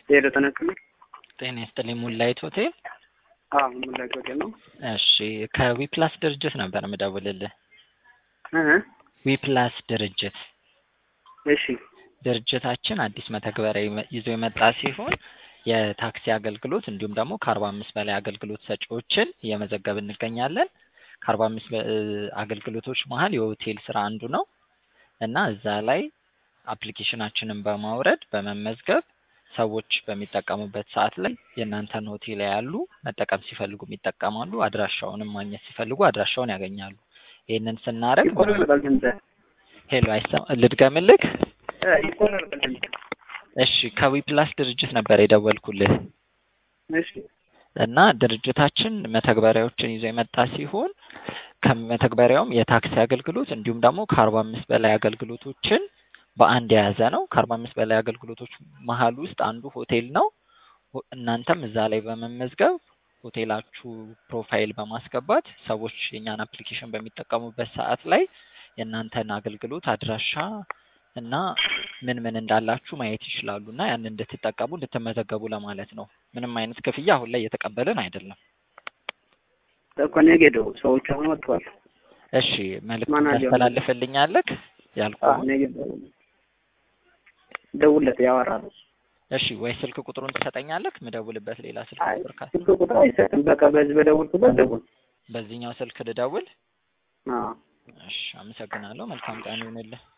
ሄሎ ተነክሉ ጤና ይስጥልኝ ሙላይት ሆቴል። አዎ ሙላይት ሆቴል ነው። እሺ ከዊፕላስ ድርጅት ነበር የምደውልልህ። እ ዊፕላስ ድርጅት እሺ ድርጅታችን አዲስ መተግበሪያ ይመ- ይዞ የመጣ ሲሆን የታክሲ አገልግሎት እንዲሁም ደግሞ ከአርባ አምስት በላይ አገልግሎት ሰጪዎችን እየመዘገብ እንገኛለን። ከአርባ አምስት አገልግሎቶች መሀል የሆቴል ስራ አንዱ ነው እና እዛ ላይ አፕሊኬሽናችንን በማውረድ በመመዝገብ ሰዎች በሚጠቀሙበት ሰዓት ላይ የእናንተን ሆቴል ያሉ መጠቀም ሲፈልጉ ይጠቀማሉ። አድራሻውንም ማግኘት ሲፈልጉ አድራሻውን ያገኛሉ። ይህንን ስናደርግ ይቆራረጣል ድምፅህ ሄሎ አይሰማ ልድገምልክ? እ ይቆራረጣል ድምፅህ። እሺ ከዊፕላስ ድርጅት ነበር የደወልኩልህ እሺ እና ድርጅታችን መተግበሪያዎችን ይዞ የመጣ ሲሆን ከመተግበሪያውም የታክሲ አገልግሎት እንዲሁም ደግሞ ከአርባ አምስት በላይ አገልግሎቶችን በአንድ የያዘ ነው። ከአርባ አምስት በላይ አገልግሎቶች መሀል ውስጥ አንዱ ሆቴል ነው። ሆ- እናንተም እዛ ላይ በመመዝገብ ሆቴላችሁ ፕሮፋይል በማስገባት ሰዎች የእኛን አፕሊኬሽን በሚጠቀሙበት ሰዓት ላይ የእናንተን አገልግሎት አድራሻ እና ምን ምን እንዳላችሁ ማየት ይችላሉ እና ያን እንድትጠቀሙ እንድትመዘገቡ ለማለት ነው። ምንም አይነት ክፍያ አሁን ላይ እየተቀበልን አይደለም። እኮ እኔ ጌዶ ሰዎች አሁን ወጥተዋል። እሺ መልዕክት ማናጀር ነው። ታስተላልፍልኛለህ አዎ ያልኩህን? እኔ ጌዶ ደውለት ያወራሉ። እሺ ወይ ስልክ ቁጥሩን ትሰጠኛለህ? ምደውልበት ሌላ ስልክ አይ ቁጥር ካለ ስልክ ቁጥር አይሰጥም። በቃ በዚህ በደውልኩበት ደውል። በዚህኛው ስልክ ልደውል? አዎ እሺ አመሰግናለሁ። መልካም ቀን ይሁንልህ።